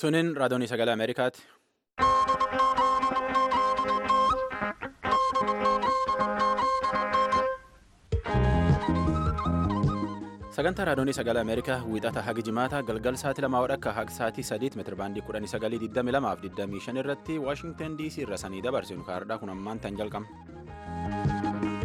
Tuniin raadiyoonii sagalee Ameerikaati. Sagantaa raadiyoonii sagalee Ameerikaa wiixata hagi jimaata galgal sa'aatii lamaa wadhakka haga sa'aatii sadiitti meetira baandii kudhanii sagalii digdami lamaa fi digdamii shan irratti Waashingtan DC irra sanii dabarsinu kaardhaa kun ammaan tan jalqaba.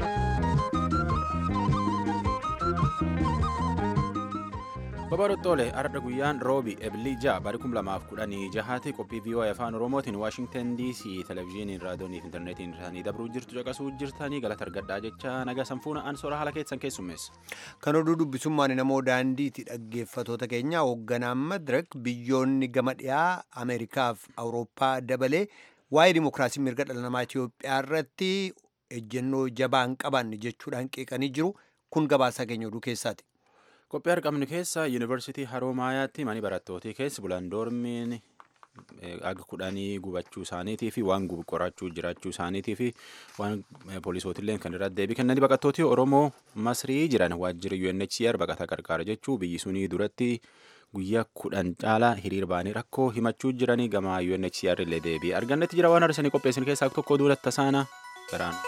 Babarottoolee arda guyyaan roobi ebilii ja'a bari kum lamaaf kudhanii jahaati qophii VOA afaan oromootiin waashingtan dc televezyiiniin raadiyoonii fi intarneetiin isaanii dabruu jirtu caqasuu jirtanii galata argadhaa jecha nagaa sanfuuna ansoora haala keessan keessummeessa. Kan oduu dubbisummaan namoo daandiiti dhaggeeffatoota keenya hoogganaan madirak biyyoonni gama dhiyaa Ameerikaaf Awurooppaa dabalee waa'ee dimokiraasii mirga dhala namaa Itoophiyaa irratti ejjennoo jabaa hin qabanne jechuudhaan qeeqanii jiru kun gabaasaa keenya oduu keessaati. Qophii argamnu keessa yuunivarsiitii Haroomayaatti mani barattootii keessa bulan doormiin aga kudhanii gubachuu isaaniitii fi waan qorachuu jiraachuu isaaniitii fi waan poolisootillee kan irratti deebii kennanii baqattootii Oromoo Masrii jiran waajjira UNHCR baqataa qarqaara jechuu biyyi sunii duratti guyyaa kudhan caalaa hiriir baanii rakkoo himachuu jiranii gama UNHCR illee deebii argannetti jira waan arsanii qopheessin keessaa tokko duulatti tasaana garaan.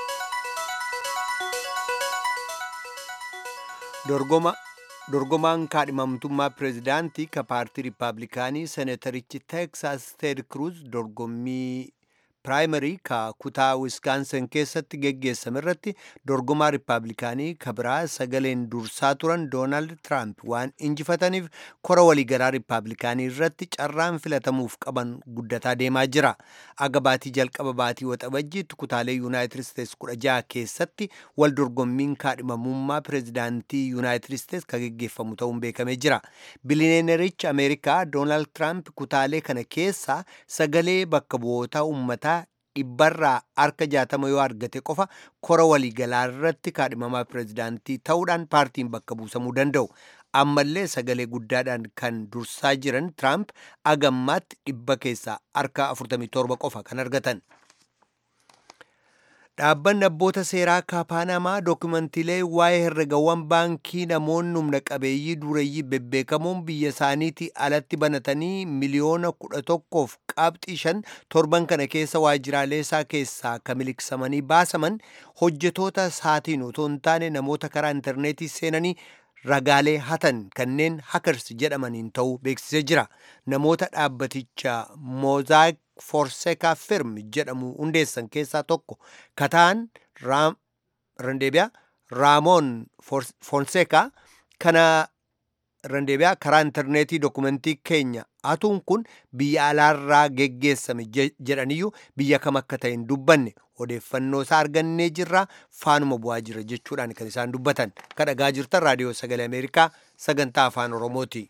Dorgoma dorgomaan kaadhimamtummaa pireezidaantii ka paartii riippaabilikaanii seenatarichi teeksaas teed kruuz dorgommii piraayimarii ka kutaa wiskaansan keessatti geggeessame irratti dorgomaa riippaabilikaanii ka biraa sagaleen dursaa turan doonaald tiraamp waan injifataniif kora waliigalaa riippaabilikaanii irratti carraan filatamuuf qaban guddataa deemaa jira aga baatii jalqaba baatii waxabajjiitti kutaalee yuunaayitid isteets kudha jaha keessatti wal dorgommiin kaadhimamummaa pireezidaantii yuunaayitid isteets ka geggeeffamu ta'uun beekamee jira biliyeenerichi ameerikaa doonaald tiraamp kutaalee kana keessaa sagalee bakka bu'ootaa uummataa dhibbarraa harka jaatama yoo argate qofa kora waliigalaa irratti kaadhimamaa pireezidaantii ta'uudhaan paartiin bakka buusamuu danda'u. ammallee sagalee guddaadhaan kan dursaa jiran tiraamp agammaatti dhibba keessaa harka 47 qofa kan argatan. Dhaabbanni abboota seeraa kaapanamaa dookumantiilee waa'ee herregawwan baankii namoonni humna qabeeyyii dureeyyii bebbeekamoon biyya isaaniitii alatti banatanii miliyoona kudha tokkoof qabxii shan torban kana keessa waajjiraalee isaa keessaa ka miliqsamanii baasaman hojjetoota isaatiin otoo hin taane namoota karaa intarneetii seenanii ragaalee hatan kanneen hakers jedhamaniin ta'uu beeksisee jira namoota dhaabbaticha moozaak forseekaa firm jedhamu hundeessan keessaa tokko kataan randeebiyaa raamoon fonseekaa kana randeebiyaa karaa intarneetii dokumentii keenya hatuun kun biyya alaarraa geggeessame jedhaniyyuu biyya kam akka ta'e hin dubbanne odeeffannoo isaa argannee jirra faanuma bu'aa jira jechuudhaan kan isaan dubbatan kan dhagaa jirtan raadiyoo sagalee ameerikaa sagantaa afaan oromooti.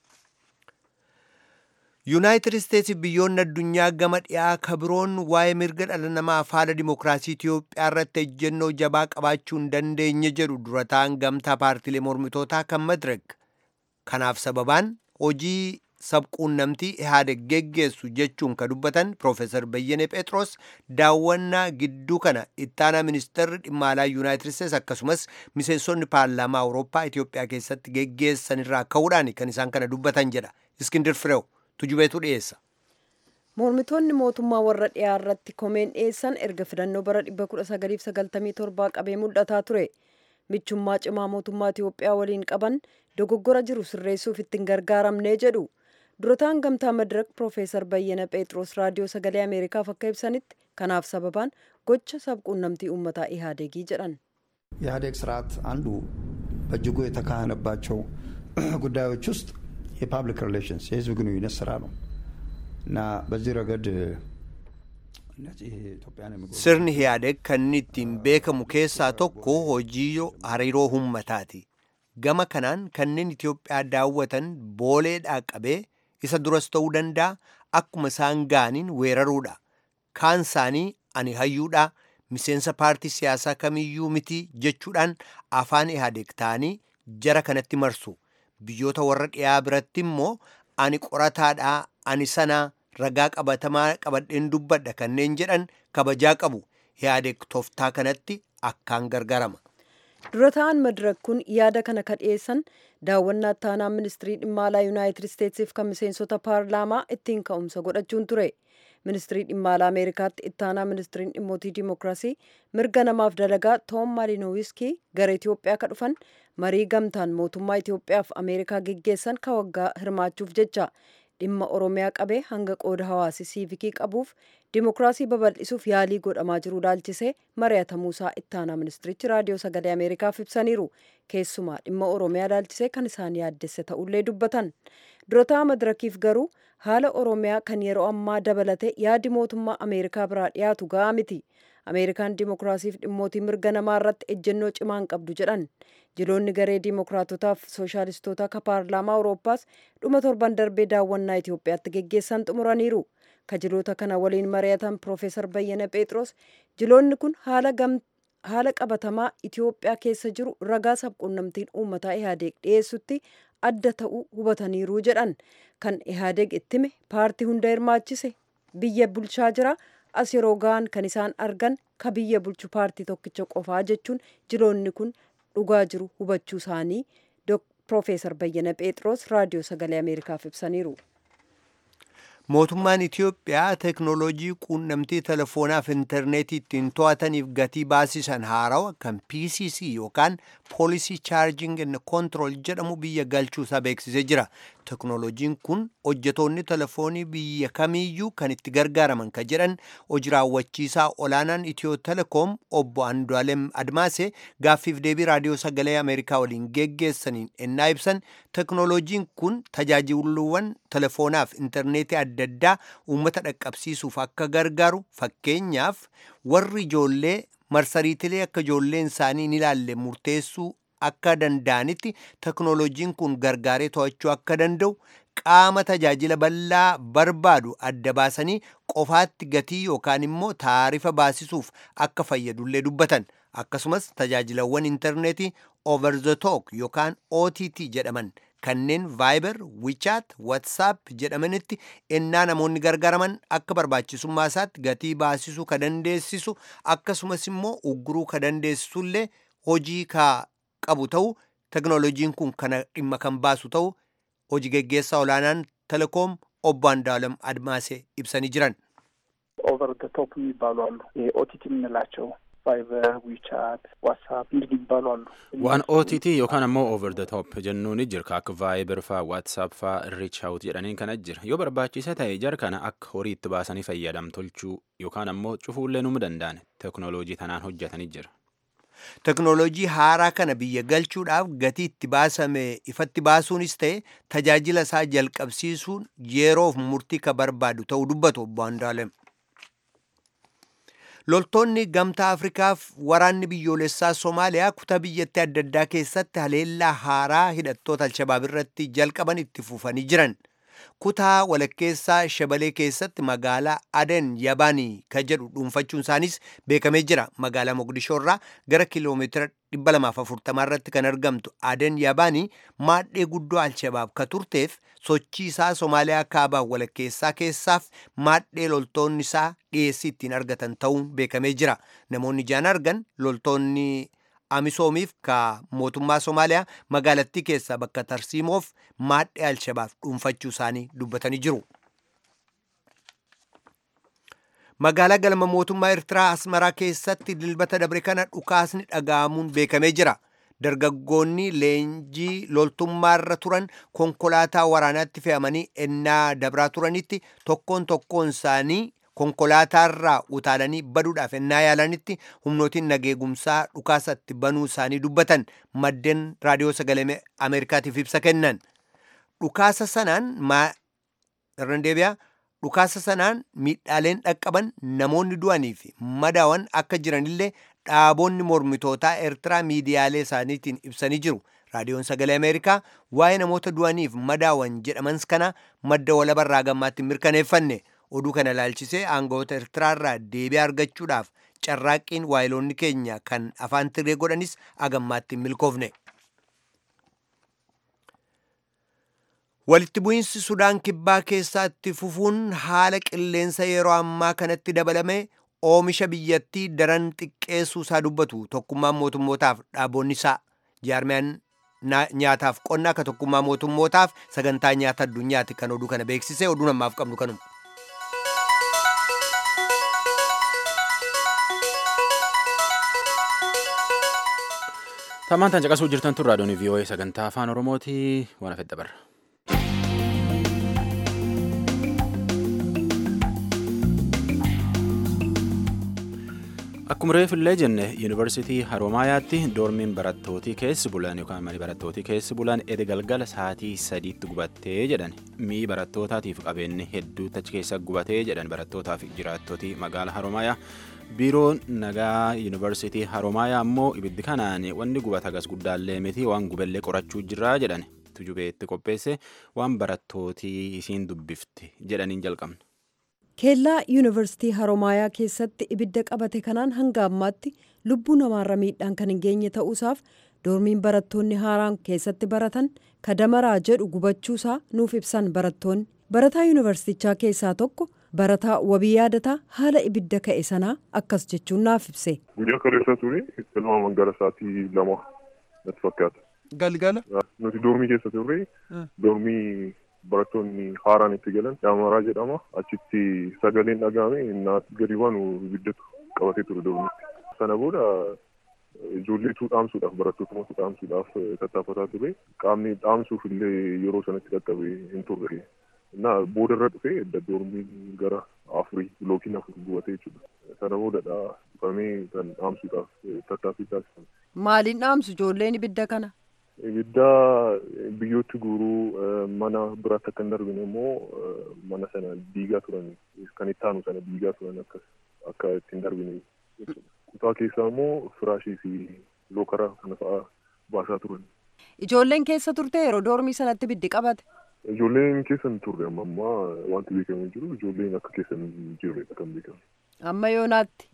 yuunaayitid isteetsi biyyoonni addunyaa gama dhiyaa kabiroon waa'ee mirga dhala namaa haala dimokiraasii itiyoophiyaa irratti ejjennoo jabaa qabaachuu hin dandeenye jedhu durataan gamtaa paartiilee mormitootaa kan madirek kanaaf sababaan hojii sabquunnamtii ihaadeg geggeessu jechuun ka dubbatan piroofeesar bayyane phexros daawwannaa gidduu kana ittaanaa ministeerri dhimma alaa yuunaayitid isteetsi akkasumas miseensonni paarlaamaa awurooppaa itiyoophiyaa keessatti geggeessan irraa ka'uudhaan kan isaan kana dubbatan jedha iskindir fireew tujubeetu dhiyeessa. Mormitoonni mootummaa warra dhiyaa irratti komeen dhiyeessan erga filannoo bara 1997 qabee mul'ataa ture. Michummaa cimaa mootummaa Itiyoophiyaa waliin qaban dogoggora jiru sirreessuuf ittiin gargaaramnee jedhu. Durataan gamtaa madirak Piroofeesar Bayyana Phexros raadiyoo sagalee Ameerikaaf akka ibsanitti kanaaf sababaan gocha sabquunnamtii uummataa ኢህአዴጊ jedhan ኢህአዴግ ስርዓት አንዱ በእጅጉ የተካሄነባቸው ጉዳዮች ውስጥ የፓብሊክ ሪሌሽንስ የህዝብ ግንኙነት ስራ ነው እና በዚህ ረገድ sirni ihaadeg kan ittiin beekamu keessaa tokko hojii hariiroo ummataati gama kanaan kanneen itiyoophiyaa daawwatan booleedhaa qabee isa duras ta'uu danda'a akkuma isaan ga'aniin weeraruudha kaan isaanii ani hayyuudha miseensa paartii siyaasaa kamiyyuu miti jechuudhaan afaan ihaadeg ta'anii jara kanatti marsu biyyoota warra dhiyaa biratti immoo ani qorataadhaa ani sanaa ragaa qabatamaa qabadheen dubbadha kanneen jedhan kabajaa qabu ihaadeg tooftaa kanatti akkaan gargaarama. dura ta'an madirak kun yaada kana ka dhiyeessan daawwannaa ittaanaa ministirii dhimma alaa yuunaayitid isteetsiif kan miseensota paarlaamaa ittiin ka'umsa godhachuun ture ministirii dhimma alaa ameerikaatti ittaanaa ministiriin dhimmootii dimookiraasii mirga namaaf dalagaa toom maalinowiskii gara itiyoophiyaa ka dhufan marii gamtaan mootummaa itiyoophiyaaf ameerikaa geggeessan ka waggaa hirmaachuuf jecha dhimma oromiyaa qabee hanga qooda hawaasi siivikii qabuuf dimookiraasii babal'isuuf yaalii godhamaa jiru ilaalchisee mari'atamuusaa ittaanaa ministirichi raadiyoo sagalee ameerikaaf ibsaniiru keessumaa dhimma oromiyaa ilaalchisee kan isaan yaaddesse ta'ullee dubbatan durotaa madirakiif garuu haala oromiyaa kan yeroo ammaa dabalate yaadi mootummaa ameerikaa biraa dhiyaatu ga'aa miti ameerikaan dimookiraasiif dhimmootii mirga namaa irratti ejjennoo cimaan qabdu jedhan jiloonni garee dimookiraatotaaf sooshaalistoota ka paarlaamaa awurooppaas dhuma torban darbee daawwannaa itiyoophiyaatti geggeessan xumuraniiru kajiloota kana waliin mari'atan piroofeesar bayyana phexros jiloonni kun haala haala qabatamaa itiyoophiyaa keessa jiru ragaa sabquunnamtiin uummataa ihaadeeg dhiyeessutti adda ta'uu hubataniiru jedhan kan ihaadeeg ittime paartii hunda hirmaachise biyya bulchaa jira as yeroo ga'an kan isaan argan ka biyya bulchu paartii tokkicha qofaa jechuun jiloonni kun dhugaa jiru hubachuu isaanii piroofeesar bayyana phexros raadiyoo sagalee ameerikaaf ibsaniiru. mootummaan itiyoophiyaa teknooloojii quunnamtii telefoonaa fi intarneetii ittiin to'ataniif gatii baasisan haarawa kan pcc yookaan poolisii chaarjing and kontirool jedhamu biyya galchuusaa beeksisee jira teknooloojiin kun hojjetoonni telefoonii biyya kamiiyyuu kan itti gargaaraman ka jedhan hojii raawwachiisaa olaanaan itiyoo telekoom obbo andu'aalem admaase gaaffiif deebii raadiyoo sagalee ameerikaa waliin geggeessaniin ennaa ibsan teknooloojiin kun tajaajiluwwan telefoonaaf intarneetii adda addaa uummata dhaqqabsiisuuf akka gargaaru fakkeenyaaf warri ijoollee marsariitilee akka ijoolleen isaanii hin ilaalle murteessuu akka danda'anitti teknooloojiin kun gargaaree to'achuu akka danda'u qaama tajaajila bal'aa barbaadu adda baasanii qofaatti gatii yookaan immoo taarifa baasisuuf akka fayyadullee dubbatan akkasumas tajaajilawwan intarneetii over the talk yookaan OTT jedhaman kanneen vaayibar wichaat watsaap jedhamanitti ennaa namoonni gargaaraman akka barbaachisummaa isaatti gatii baasisuu ka dandeessisu akkasumas immoo ugguruu ka dandeessisullee hojii ka qabu ta'u teknooloojiin kun kana dhimma kan baasu ta'u hojii geggeessaa olaanaan telekoom obbo Andu'aalem Admaasee ibsanii jiran. ኦቨር ደ ቶፕ የሚባሉ አሉ። ኦቲቲ የምንላቸው ቫይበር፣ ዊቻት፣ ዋትሳፕ እንዲህ የሚባሉ አሉ። waan OTT yookaan ammoo over the top jennuun jira akka vaayibar faa waatsaap faa reach out jedhaniin kana jira yoo barbaachisa ta'e jar kana akka horii itti baasanii fayyadam tolchuu yookaan ammoo cufuullee numu danda'an teknooloojii tanaan hojjetanii jira. teknooloojii haaraa kana biyya galchuudhaaf gatii itti baasame ifatti baasuunis ta'e tajaajila isaa jalqabsiisuun yeroof murtii ka barbaadu ta'uu dubbatu obbo Andu'aalem. loltoonni gamtaa afrikaaf waraanni biyyoolessaa soomaaliyaa kutaa biyyattii adda addaa keessatti haleellaa haaraa hidhattoota alshabaab irratti jalqaban itti fufanii jiran kutaa walakkeessaa shabalee keessatti magaalaa aden yabaanii ka jedhu dhuunfachuun isaanis beekamee jira magaalaa moqdishoo irraa gara kiiloomeetira 240 irratti kan argamtu aden yabaanii maadhee guddoo alshabaab ka turteef sochii isaa soomaaliyaa kaabaa walakkeessaa keessaaf maadhee loltoonni isaa dhiyeessii ittiin argatan ta'uun beekamee jira namoonni ijaan argan loltoonni amisoomiif ka mootummaa soomaaliyaa magaalattii keessaa bakka tarsiimoof maadhee alshabaab dhuunfachuu isaanii dubbatanii jiru. magaalaa galma mootummaa eertiraa asmaraa keessatti dilbata dabre kana dhukaasni dhaga'amuun beekamee jira. dargaggoonni leenjii loltummaarra turan konkolaataa waraanaatti fe'amanii ennaa dabraa turanitti tokkoon tokkoon isaanii konkolaataarraa utaalanii baduudhaaf ennaa yaalanitti humnootiin nageegumsaa dhukaasatti banuu isaanii dubbatan maddeen raadiyoo sagalee ameerikaatiif ibsa kennan dhukaasa sanaan irran deebi'aa dhukaasa sanaan miidhaaleen dhaqqaban namoonni du'anii fi madaawan akka jiranillee dhaaboonni mormitootaa eertiraa miidiyaalee isaaniitiin ibsanii jiru raadiyoon sagalee ameerikaa waa'ee namoota du'aniif madaawan jedhamans kana madda walabarraa gammaatti mirkaneeffanne oduu kana ilaalchisee aangawoota eertiraarraa deebii argachuudhaaf carraaqqiin waayiloonni keenya kan afaan tiree godhanis agammaatti milkoofne. walitti bu'iinsi sudaan kibbaa keessatti fufuun haala qilleensa yeroo ammaa kanatti dabalame oomisha biyyattii daran xiqqeessuu isaa dubbatu tokkummaan mootummootaaf dhaabonni isaa jaarmiyaan nyaataaf qonna akka tokkummaa mootummootaaf sagantaa nyaata addunyaati kan oduu kana beeksise oduu namaaf qabnu kanuma. Tamaan caqasuu jirtan tun raadiyoon VOA sagantaa afaan Oromooti waan afedda barra. Akkuma reefillee jenne yuunivarsiitii Haroomayaatti doormiin barattootii keessi bulan yookaan mani barattootii keessi bulan ede galgala sa'aatii sadiitti gubattee jedhan mi'i barattootaatiif qabeenyi hedduutti achi keessa gubatee jedhan barattootaaf jiraattotii magaala Haroomayaa. biiroon nagaa yuunivarsiitii haroomayaa ammoo ibiddi kanaan wanni gubata gas guddaallee miti waan gubellee qorachuu jirraa jedhan tujubeetti qopheesse waan barattootii isiin dubbifte jedhaniin jalqabne. keellaa yuunivarsiitii haroomayaa keessatti ibidda qabate kanaan hanga ammaatti lubbuu namaarra miidhaan kan hin geenye ta'uusaaf doormiin barattoonni haaraan keessatti baratan kadamaraa jedhu gubachuusaa nuuf ibsan barattoonni barataa yuunivarsiitichaa keessaa tokko. barataa wabii yaadataa haala ibidda ka'e sanaa akkas jechuun naaf ibse. Guyyaa kaleessa ture tilmaaman gara sa'aatii lama natti fakkaata. Galgala. Nuti doormii keessa turre doormii barattoonni haaraan itti galan daamaraa jedhama achitti sagaleen dhagahame naatti gadi baanu ibiddatu qabatee ture doormiitti. Sana booda ijoolleetu dhaamsuudhaaf barattoota dhaamsuudhaaf tattaafataa ture qaamni dhaamsuuf illee yeroo sanatti qaqqabe hin turre. እና boodarra dhufee doormiin gara afurii bilookiin afur gubatee jechuudha. Sana boodadha dhufamee kan dhaamsuudhaaf tattaaffii taasifamu. Maaliin dhaamsu ijoolleen ibidda kana? Ibidda biyyootti guuruu mana biraatti akka hin darbine immoo mana sana diigaa turan kan itti aanu sana diigaa turan akkas akka itti hin darbine jechuudha. Kutaa keessaa immoo firaashii fi lookara kana fa'aa baasaa turan. Ijoolleen keessa turte yeroo doormii sanatti ibiddi qabate? Ijoolleen keessa hin turre amma ammaa wanti beekamu jiru ijoolleen akka keessa hin jirredha kan beekamu. Amma yoonaatti?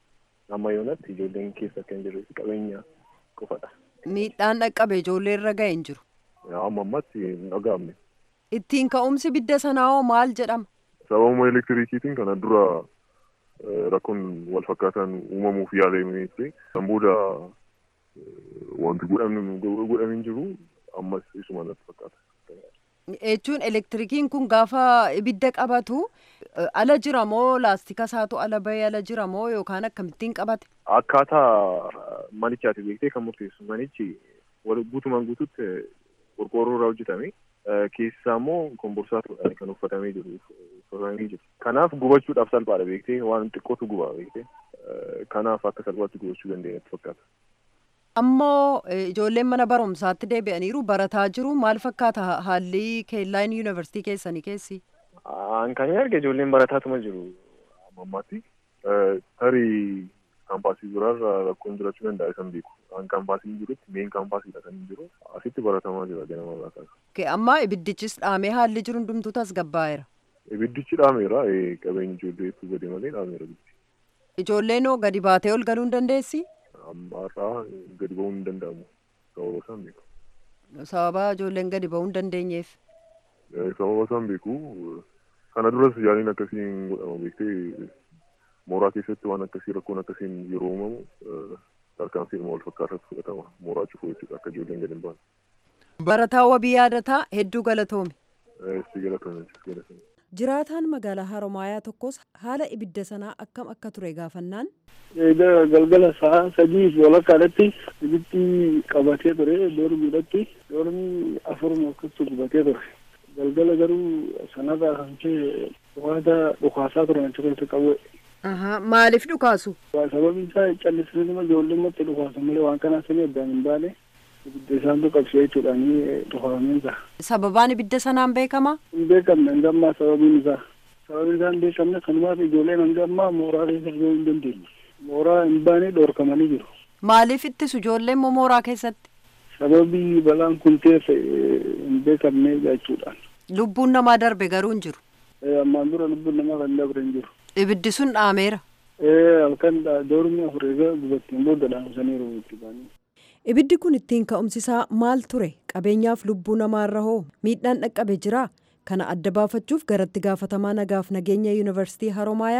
Amma yoonaatti ijoolleen keessa akka hin jirre qabeenya qofadha. Miidhaan dhaqqabe ijoollee irra ga'e hin jiru. Amma ammaatti hin dhaga'amne. Ittiin ka'umsi ibidda sanaa hoo maal jedhama? Sababuma elektiriikiitiin kana dura rakkoon wal fakkaataan uumamuuf yaalamee ture. Kan booda wanti godhamee jiru ammas isuma natti fakkaata. jechuun elektirikiin kun gaafa ibidda qabatu ala jira moo laastika isaatu ala bahee ala jira moo yookaan akkamittiin qabate? Akkaataa manichaati beektee kan murteessu manichi guutumaan guututti qorqoorroo irraa hojjetame keessaa immoo komborsaatu kan uffatamee jiru uffatamee jiru. Kanaaf gubachuudhaaf salphaadha beektee waan xiqqootu gubaa beektee kanaaf akka salphaatti gubachuu dandeenyatti fakkaata. ammoo ijoolleen mana barumsaatti deebi'aniiru barataa jiru maal fakkaata haalli keellaan yuunivarsiitii keessanii keessi? An kan arge ijoolleen barataatuma jiru ammaatti tarii kaampaasii biraarra rakkoon jiraachuu danda'a isan beeku. An kaampaasii jirutti meen kaampaasiidha kan jiru asitti baratamaa jira ganama irraa kaasa. Amma ibiddichis dhaamee haalli jiru hundumtuu tasgabbaa'eera. Ibiddichi dhaameera qabeenyi ijoolleetu gadi malee dhaameera. Ijoolleen hoo gadi baatee ol galuu hin dandeessi? ammaarraa gadi ba'uu hin danda'amu sababa isaan beeku. Sababa ijoolleen gadi ba'uu hin dandeenyeef. Sababa isaan beeku kana duras yaaliin akkasii hin godhama beektee mooraa keessatti waan akkasii rakkoon akkasiin yeroo uumamu tarkaanfii wal fakkaataatu fudhatama mooraa cufuu jechuudha akka ijoolleen gadi hin baane. Barataa wabii yaadataa hedduu galatoomi. Si galatoomi galatoomi. Jiraataan magaalaa Haromaayaa tokkos haala ibidda sanaa akkam akka ture gaafannaan. galgala sa'a sadii fi walakkaadhatti ibiddi qabatee ture doormiidhatti doormii afuruma akkasii gubatee ture galgala garuu sanarraa kan ka'e waanta dhukaasaa turan achi keessa qabu. Maaliif dhukaasu? Sababiin isaa callisanii ijoolleen matti dhukaasu malee waan kanaa sanii addaan hin baane ibidda isaantu qabsee jechuudhaan dhukaafameen isaa. Sababaan ibidda sanaan beekama? Hin beekamne hanga ammaa sababiin isaa. Sababiin isaa hin beekamne kanumaaf ijoolleen hanga ammaa mooraa keessa argamuu hin dandeenye. mooraa hin baane dhorkamanii jiru. Maaliif ittisu ijoolleen mooraa keessatti? Sababii balaan kun teesse hin beekamne jechuudhaan. Lubbuun namaa darbe garuu hin jiru. Ammaan dura lubbuun namaa kan darbe hin jiru. Ibiddi sun dhaameera. Halkan doormi afur egaa gubattiin booda dhaamsaniiru itti baanii. Ibiddi kun ittiin ka'umsisaa maal ture? Qabeenyaaf lubbuu namaarra hoo miidhaan dhaqqabe jiraa? Kana adda baafachuuf garatti gaafatamaa nagaaf nageenya yuunivarsiitii Haromaayaa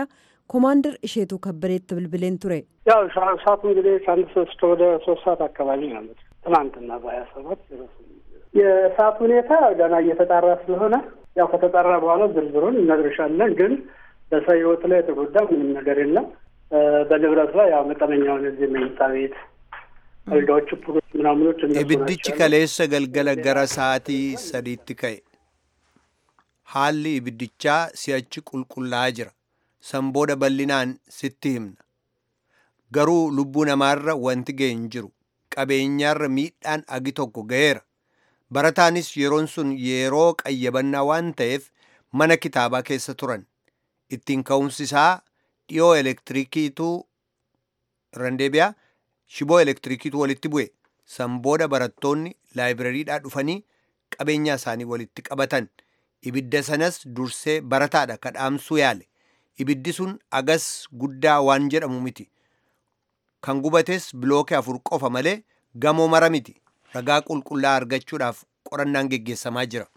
ኮማንደር እሼቱ ከበደት ብልብሌን ture ያው ሰዓቱ እንግዲህ ከአንድ ሶስት ወደ ሶስት ሰዓት አካባቢ ነው ያሉት ትናንትና በሀያ ሰባት የሰዓት ሁኔታ ገና እየተጣራ ስለሆነ ያው ከተጣራ በኋላ ዝርዝሩን እነግርሻለን። ግን በሰው ሕይወት ላይ የተጎዳ ምንም ነገር የለም። በንብረት ላይ ያው መጠነኛውን እዚህ መኝታ ቤት አልጋዎቹ፣ ፑሎች ምናምኖች እነሱ Ibiddichi ናቸው። kaleessa galgala gara sa'aatii sadiitti ka'e. Haalli ibiddichaa si'achi qulqullaa'aa jira. San booda bal'inaan sitti himna. Garuu lubbuu namaarra wanti ga'e hin jiru. Qabeenyaarra miidhaan agi tokko ga'eera. Barataanis yeroon sun yeroo qayyabannaa waan ta'eef mana kitaabaa keessa turan. Ittiin ka'umsi isaa dhiyoo elektirikiitu randeebiyaa shiboo elektirikiitu walitti bu'e. San booda barattoonni laayibirariidhaa dhufanii qabeenya isaanii walitti qabatan. Ibidda sanas dursee barataadha kadhaamsuu yaale. Ibiddi sun agas guddaa waan jedhamu miti. Kan gubates bilookee afur qofa malee gamoo mara miti. Ragaa qulqullaa argachuudhaaf qorannaan geggeessamaa jira.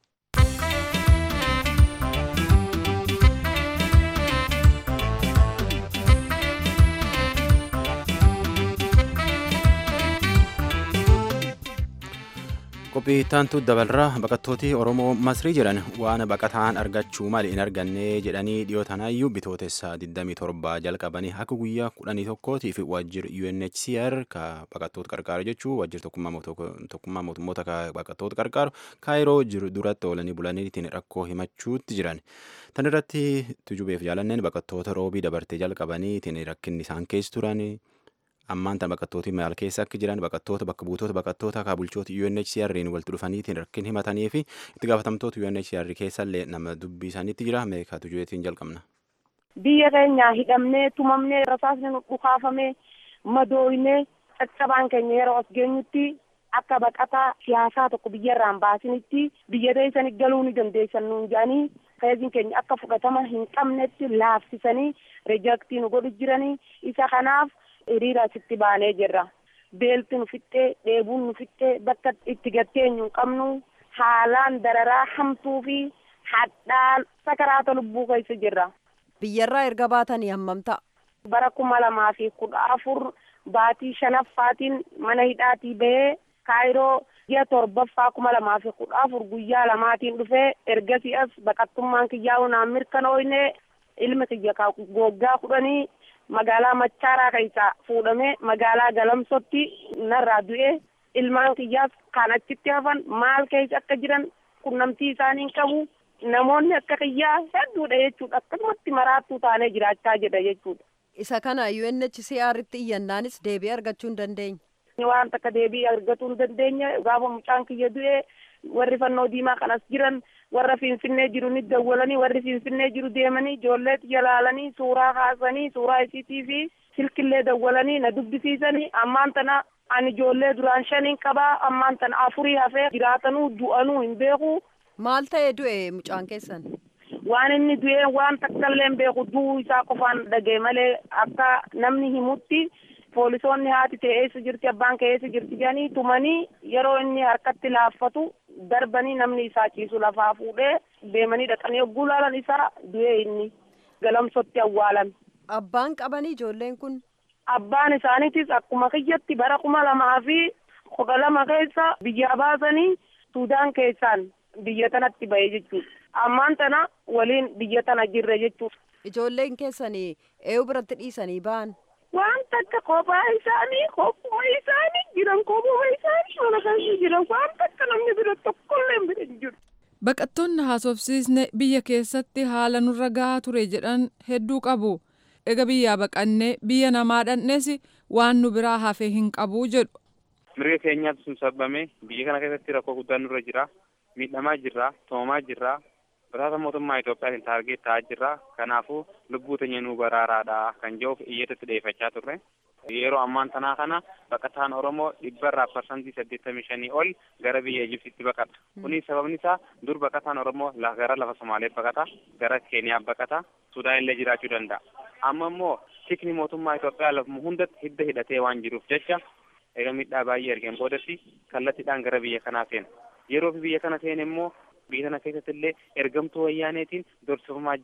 qophii ittaantu dabalraa baqattooti oromoo masrii jedhan waan baqataan argachuu mali hin arganne jedhanii dhiyoo tanaayyuu bitootessa 27 jalqabanii akka guyyaa 11tiif waajjir UNHCR ka baqattoota qarqaaru jechuu waajjir tokkummaa mootummoota ka baqattoota qarqaaru kaayiroo jiru duratti oolanii bulanii ittiin rakkoo himachuutti jiran. Tan irratti tujubeef jaalanneen baqattoota roobii dabartee jalqabanii ittiin rakkinni isaan keessa turan ammaan tan baqattooti maal keessa akka jiran baqattoota bakka buutota baqattoota akka bulchoota UNHCR'n walitti dhufaniitiin rakkin himatanii fi itti gaafatamtoota UNHCR keessallee nama dubbii isaaniitti jira meeqa tujubeetiin jalqabna. biyya keenya hidhamnee tumamnee rasaasni nu dhukaafamee madooynee caccabaan keenya yeroo as geenyutti akka baqataa siyaasaa tokko biyyarraan baasinitti biyya deessanii galuu ni dandeessan nuun jedhanii feeziin keenya akka fudhatama hin qabnetti laafsisanii rejaktii nu godhu jiranii isa kanaaf hiriira asitti baanee jirra. Beelti nu fixxee, dheebuun nu fixxee, bakka itti gatteenyu hin qabnu haalaan dararaa hamtuu fi hadhaan sakaraata lubbuu keessa jirra. biyyarraa erga baatanii hammam ta'a Bara kuma lamaa fi kudha afur baatii shanaffaatiin mana hidhaatii bahee kaayiroo ji'a torbaffaa kuma lamaa fi kudha afur guyyaa lamaatiin dhufee ergasii as baqattummaan kiyyaa naan mirkanooyne ilma kiyya ka goggaa kudhanii magaalaa machaaraa keessaa fuudhamee magaalaa galamsotti narraa du'e ilmaan kiyyaas kan achitti hafan maal keessa akka jiran qunnamtii isaanii hin qabu namoonni akka kiyyaa hedduudha jechuudha akkasumatti maraattuu taanee jiraachaa jedha jechuudha. isa kana UNHCR'tti iyyannaanis deebii argachuu hin dandeenye waan takka deebii argatuu hin dandeenye gaafa mucaan kiyya du'e warri fannoo diimaa kanas jiran warra finfinnee jiru ni dawwalanii warri finfinnee jiru deemanii ijoollee xiyya laalanii suuraa kaasanii suuraa isiitii fi silkillee dawwalanii na dubbisiisanii ammaan tana ani ijoollee duraan shaniin qabaa ammaan tana afurii hafee jiraatanuu du'anuu hin beeku maal ta'ee du'e mucaan keessan waan inni du'e waan takkallee hin beeku du'uu isaa qofaan dhagee malee akka namni himutti poolisoonni haati ta'e eessa jirti abbaan kee eessa jirti jedhanii tumanii yeroo inni harkatti laaffatu darbanii namni isaa ciisu lafaa fuudhee deemanii dhaqanii yogguu laalan isaa du'e inni galamsotti awwaalame. abbaan qabanii ijoolleen kun Abbaan isaaniitis akkuma kiyyatti bara kuma lamaa fi kudha lama keessa biyyaa baasanii Suudaan keessaan biyya tanatti ba'e jechuudha. Ammaan tana waliin biyya tana jirre jechuudha. ijoolleen keessanii eeyu biratti dhiisanii ba'an waan takka kophaa isaanii kophuma isaanii jiran kophuma isaanii mana keessa jiran waan takka namni bira tokkollee hin bira hin jiru. Baqattoonni haasofsiisne biyya keessatti haala nurra gahaa ture jedhan hedduu qabu. Ega biyyaa baqannee biyya namaa dhandhees waan nu biraa hafe hin qabu jedhu. Mirga keenyaatu sun sababame biyya kana keessatti rakkoo guddaan nurra jira. Miidhamaa jirra, toomaa jirra. Baraata mootummaa Itoophiyaatiin taargeet ta'aa jirra. Kanaafuu lubbuu teenya nu baraaraadha kan jedhuuf iyyatatti dhiyeeffachaa turre. Yeroo ammaan tanaa kana baqataan Oromoo dhibbarraa parsantii saddeettamii shanii ol gara biyya Ijiptiitti baqata. Kunis sababni isaa dur baqataan Oromoo gara lafa Somaalee baqata, gara Keeniyaa baqata, Sudaan illee jiraachuu danda'a. Amma immoo tikni mootummaa Itoophiyaa lafuma hundatti hidda hidhatee waan jiruuf jecha eega miidhaa baay'ee ergeen boodatti kallattiidhaan gara biyya kanaa seena. Yeroo biyya kana seene immoo biyya kana keessatti illee ergamtuu wayyaaneetiin dorsifamaa jira.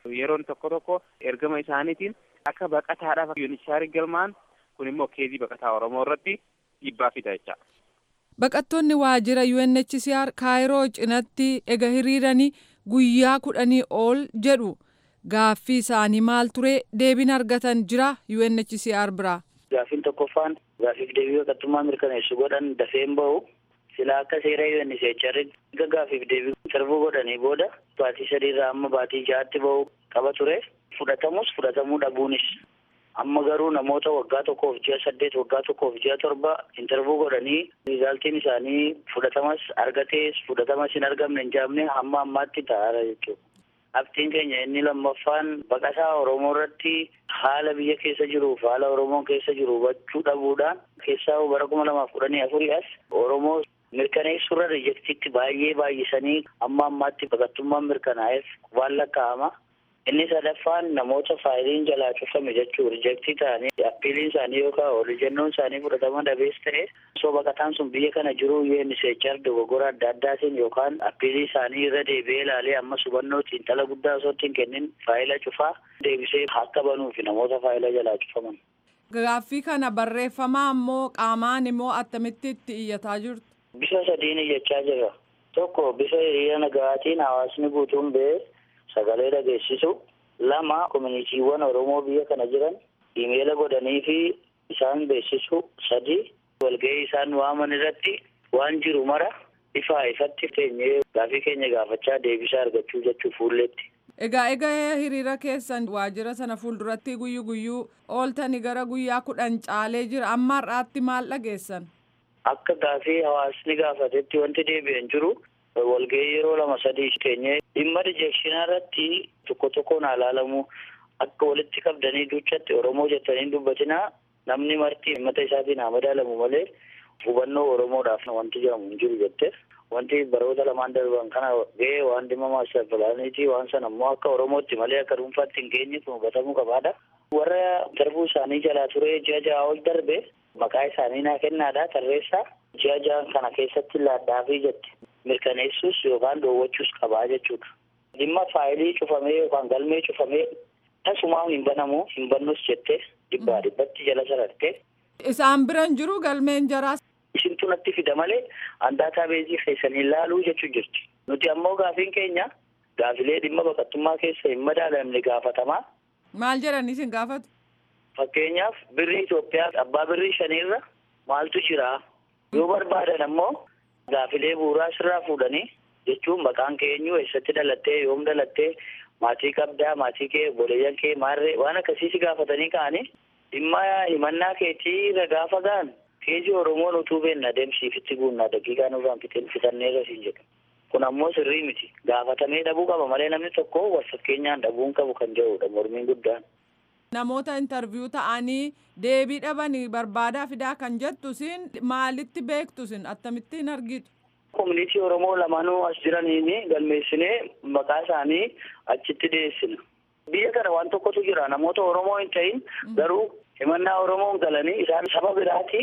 yeroon tokko tokko ergama isaaniitiin akka baqataadhaaf yuunichaarii galmaan kun immoo keezii baqataa oromoo irratti dhiibbaa fida jecha. Baqattoonni waajjira UNHCR kaayiroo cinatti ega hiriiranii guyyaa kudhanii ol jedhu gaaffii isaanii maal ture deebiin argatan jira UNHCR biraa. Gaaffiin tokkoffaan gaaffiif deebii baqattummaa mirkaneessu godhan dafeen bahu silaa akka seera UNHCR erga gaaffiif deebii sarbuu godhanii booda baatii sadiirraa amma baatii ja'aatti bahu qaba ture fudhatamus fudhatamuu dhabuunis amma garuu namoota waggaa tokkoof ji'a saddeet waggaa tokkoof ji'a torba intarvuu godhanii riizaaltiin isaanii fudhatamas argatees fudhatamas hin argamne hin jaamne hamma ammaatti ta'aara jechuudha. Abdiin keenya inni lammaffaan baqataa Oromoo irratti haala biyya keessa jiruuf haala Oromoon keessa jiru hubachuu dhabuudhaan keessaa bara kuma lamaaf kudhanii afurii as Oromoo mirkaneessurra riijektiitti baay'ee baay'isanii amma ammaatti baqattummaan mirkanaa'eef waan lakkaa'ama. Inni sadaffaan namoota faayiliin jalaa cufame jechuun riijektii ta'anii appiiliin isaanii yookaan holiijennoon isaanii fudhatama dhabees ta'e osoo baqataan sun biyya kana jiru UNHCR dogoggora adda addaatiin yookaan appiilii isaanii irra deebi'ee ilaalee amma hubannoo xiinxala guddaa osoo ittiin kennin faayila cufaa deebisee akka banuufi namoota faayila jalaa cufaman. Gaaffii kana barreeffamaa immoo qaamaan immoo attamitti itti iyyataa jirtu? Bifa sadiin iyyachaa jirra. Tokko bifa hiriira nagaatiin hawaasni guutuun ba'ee sagalee dhageessisu lama kominitiiwwan oromoo biyya kana jiran imeela godhanii fi isaan beeksisu sadi walgahii isaan waaman irratti waan jiru mara ifaa ifatti teenyee gaafii keenya gaafachaa deebisaa argachuu jechuu fuulletti. Egaa egaa hiriira keessan waajjira sana fuulduratti guyyu guyyuu ooltanii gara guyyaa kudhan caalee jira amma har'aatti maal dhageessan? Akka gaafii hawaasni gaafatetti wanti deebi'an jiru walgahii yeroo lama sadii teenyee dhimma rijekshinaa irratti tokko tokkoon haa ilaalamu akka walitti qabdanii duuchatti oromoo jettanii dubbatinaa namni marti himmata isaatiin haa madaalamu malee hubannoo oromoodhaaf wanti jedhamu hin jiru jette wanti baroota lamaan darban kana ga'ee waan dhimma maaster pilaaniitii waan sana immoo akka oromootti malee akka dhuunfaatti hin geenye kun hubatamuu qabaadha. Warra darbuu isaanii jalaa ture ji'a ja'a ol darbe maqaa isaanii naa kennaadha tarreessaa ji'a ja'an kana keessatti laadhaafii jette. mirkaneessuus yookaan dhoowwachuus qabaa jechuudha. Dhimma faayilii cufamee yookaan galmee cufamee tasumaa hin banamu hin bannus jettee dhibbaa dhibbatti jala sararte. Isaan biran jiru galmeen jaraas. Isintu natti fida malee handaataa beezii keessanii ilaaluu jechuu jirti. Nuti ammoo gaafiin keenya gaafilee dhimma baqattummaa keessa hin madaalamne gaafatamaa. Maal jedhan isin gaafatu? Fakkeenyaaf birrii Itoophiyaa abbaa birrii shaniirra maaltu jira? Yoo barbaadan ammoo Gaafilee bu'uuraa sirraa fuudhanii jechuun maqaan kee eenyu eessatti dhalattee yoom dhalattee maatii qabdaa maatii kee obboleeyyan kee maarree waan akkasii si gaafatanii ka'anii dhimma himannaa keetii irra gaafa ga'an keejii oromoon utuu beenna adeemsiifitti guunnaa daqiiqaa nurraan fixeen fitanneerra siin jedhu kun ammoo sirrii miti gaafatamee dhabuu qaba malee namni tokko wal fakkeenyaan dhabuun qabu kan jedhudha mormiin guddaan. Namoota intarviyuu ta'anii deebii dhabanii barbaadaa fidaa kan jettu sin maalitti beektu sin akkamittiin argitu? Koominitii Oromoo lamaanuu as jiraniin galmeessinee maqaa isaanii achitti dhiyeessina. Biyya kana waan tokkotu jira namoota Oromoo hin ta'in garuu himannaa Oromoon galanii isaan saba biraati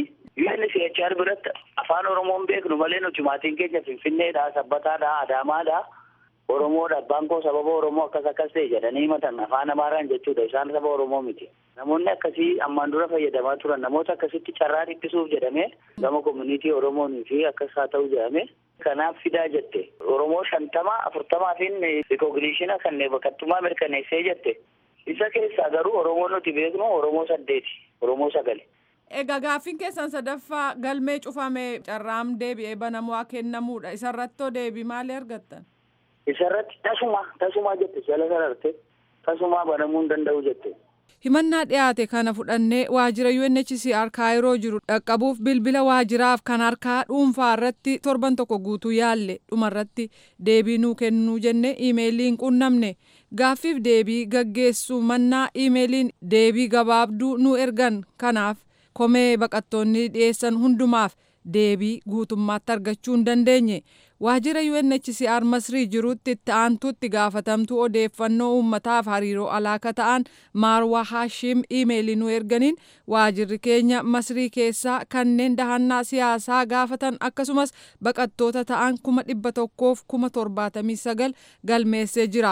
UNHCR biratti afaan Oromoon beeknu malee nuti maatiin keenya Finfinneedha, Sabbataadha, Adaamaadha. Oromoodha abbaan koo sababa Oromoo akkas akkas ta'e jedhanii himatan afaan Amaaraan jechuudha isaan saba Oromoo miti. Namoonni akkasii ammaan dura fayyadamaa turan namoota akkasitti carraa dhiphisuuf jedhamee gama koominitii Oromoonii fi akkas haa ta'u jedhamee kanaaf fidaa jette. Oromoo shantama afurtamaa fi rikoogniishina kan baqattummaa mirkaneessee jette. Isa keessaa garuu Oromoo nuti beeknu Oromoo saddeeti Oromoo sagali. Egaa gaaffiin keessan sadaffaa galmee cufame carraam deebi'ee banamaa kennamuudha. Isarrattoo deebii maalii argattan? Isarratti tasuma tasuma jette jala sararte tasuma banamuu hin danda'u jette. Himannaa dhiyaate kana fudhannee waajjira UNHCR kaayiroo jiru dhaqqabuuf bilbila waajjiraaf kan harkaa dhuunfaa irratti torban tokko guutuu yaalle dhumarratti deebii nuu kennuu jenne iimeeliin qunnamne gaaffiif deebii gaggeessu mannaa iimeeliin deebii gabaabduu nu ergan kanaaf komee baqattoonni dhiyeessan hundumaaf deebii guutummaatti argachuu hin dandeenye. waajjira UNHCR Masrii jirutti itti aantuutti gaafatamtuu odeeffannoo uummataaf hariiroo alaaka ta'an Maarwaa Haashim iimeelii nu erganiin waajjirri keenya Masrii keessaa kanneen dahannaa siyaasaa gaafatan akkasumas baqattoota ta'an kuma dhibba tokkoof kuma torbaatamii sagal galmeessee jira.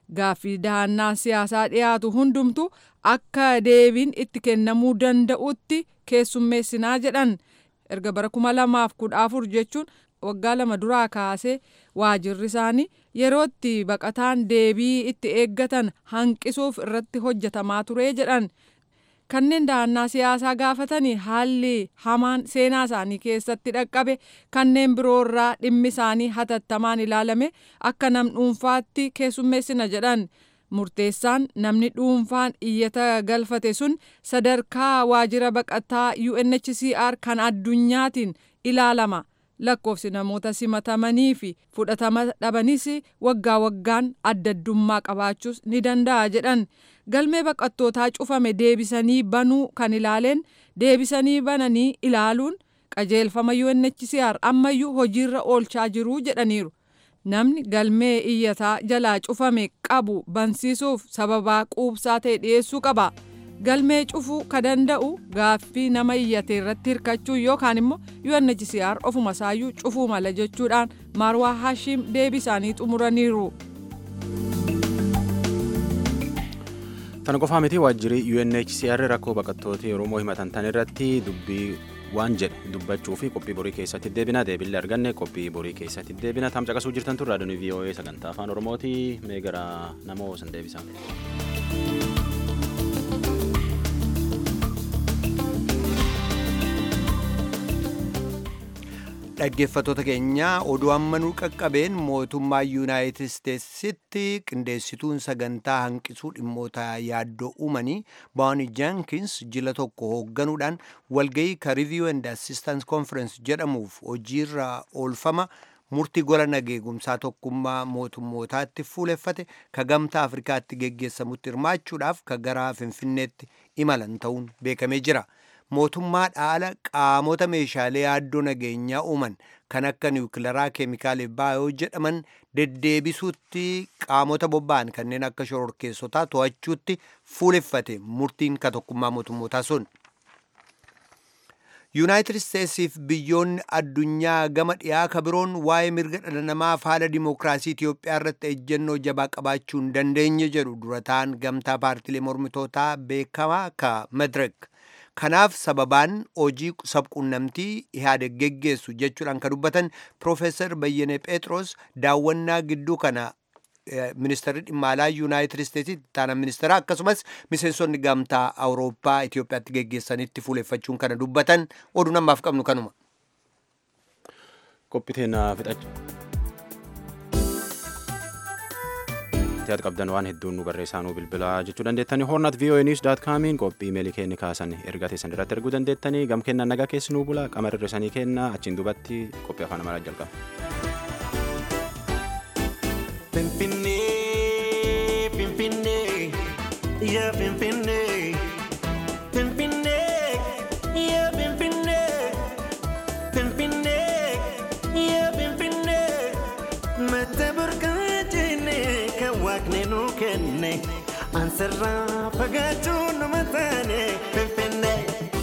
gaaffii dahannaa siyaasaa dhiyaatu hundumtu akka deebiin itti kennamuu danda'utti keessummeessinaa jedhan erga bara kuma lamaaf kudha afur jechuun waggaa lama duraa kaasee waajirri isaanii yerootti baqataan deebii itti eeggatan hanqisuuf irratti hojjetamaa ture jedhan kanneen dahannaa siyaasaa gaafatanii haalli hamaan seenaa isaanii keessatti dhaqqabe kanneen biroorraa dhimmi isaanii hatattamaan ilaalame akka nam dhuunfaatti keessummeessina jedhan murteessaan namni dhuunfaan iyyata galfate sun sadarkaa waajira baqataa UNHCR kan addunyaatiin ilaalama. lakkoofsi namoota simatamanii fi fudhatama dhabanis waggaa waggaan adda addummaa qabaachuus ni danda'a jedhan galmee baqattootaa cufame deebisanii banuu kan ilaaleen deebisanii bananii ilaaluun qajeelfama UNHCR ammayyuu hojiirra oolchaa jiruu jedhaniiru. Namni galmee iyyataa jalaa cufame qabu bansiisuuf sababaa quubsaa ta'e dhiyeessuu qaba. galmee cufuu ka danda'u gaaffii nama iyyate irratti hirkachuu yookaan immoo UNHCR ofuma isaayyuu cufuu mala jechuudhaan Marwaa Hashim deebii isaanii xumuraniiru. Tana qofaa miti waajjirri UNHCR rakkoo baqattoota Oromoo himatan tan irratti dubbii waan jedhe dubbachuu fi qophii borii keessatti deebina deebillee arganne qophii borii keessatti deebina tam caqasuu jirtan turre raadiyoo VOA sagantaa afaan Oromooti mee gara nama san deebisa. dhaggeeffattoota keenya oduu amma nu qaqqabeen mootummaa yuunaayitid isteetsitti qindeessituun sagantaa hanqisuu dhimmoota yaaddoo uumanii baawani jaankins jila tokko hoogganuudhaan walgayii ka review and assistance conference jedhamuuf hojiirra oolfama murtii gola nageegumsaa tokkummaa mootummootaatti fuuleffate ka gamtaa afrikaatti geggeessamutti hirmaachuudhaaf ka gara finfinneetti imalan ta'uun beekamee jira. mootummaa dhaala qaamota meeshaalee yaaddoo nageenyaa uuman kan akka niwukilaraa keemikaala baayoo jedhaman deddeebisuutti qaamota bobba'an kanneen akka shororkeessotaa to'achuutti fuuleffate murtiin ka tokkummaa mootummootaa sun. yuunaayitid isteetsiif biyyoonni addunyaa gama dhiyaa ka biroon waa'ee mirga dhala namaaf haala dimookiraasii Itiyoophiyaa irratti ejjennoo jabaa qabaachuu hin dandeenye jedhu durataan gamtaa paartilee mormitootaa beekamaa ka medirek. kanaaf sababaan hojii sabquunnamtii ihaadeg geggeessu jechuudhaan kan dubbatan piroofeesar bayyane phexros daawwannaa gidduu kana ministeerri dhimma alaa yuunaayitid isteetsitti taana ministeera akkasumas miseensonni gamtaa awurooppaa itiyoophiyaatti geggeessanitti fuuleffachuun kana dubbatan oduu namaaf qabnu kanuma. qophiiteen fixachu. yaada qabdan waan hedduun nu barreessaa nu bilbilaa jechuu dandeettanii hornat voa news daat kaamiin qophii meelii keenya kaasan ergaa teessan irratti erguu dandeettanii gam kennan nagaa keessi nuu bula qamar irrisanii kenna achiin dubatti qophii afaan amaaraa jalqaba. Finfinnee, Finfinnee, yaa Finfinnee, Finfinnee, yaa Finfinnee, Finfinnee, yaa Finfinnee, mata burqaa kan waaqni nu kenne ansarraa fagaachuu nama taane finfinnee.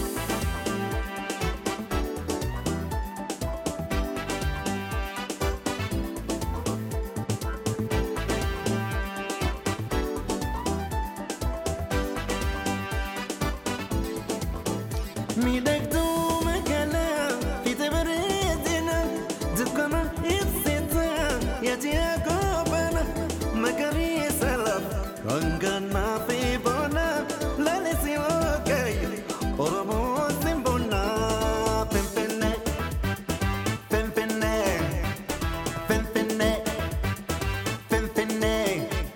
Miidhagduu magaalaa fiite bareedina dukkana ibsita yaati akoobana magariisa lafa hanganaa fi boona laalisi waaqayyo oromoo simbona finfinnee finfinnee finfinnee finfinnee.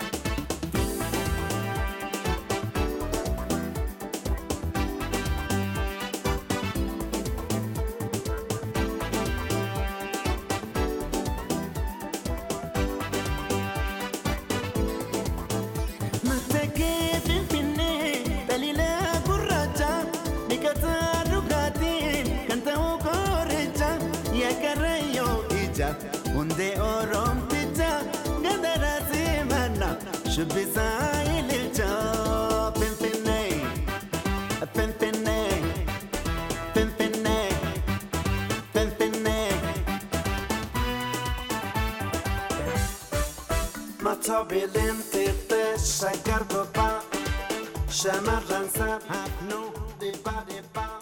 Matakee finfinnee daliilaa gurraacha dhiqataa dhugaatiin kan ta'u kooricha yaakarayyoo ija hundee oromticha gandaraa simanna shubbisaa ililcha finfinnee finfinnee finfinnee finfinnee. Mata bilente shaggar gubbaa shamarran sanaaf nu dhibbaa dhibbaa.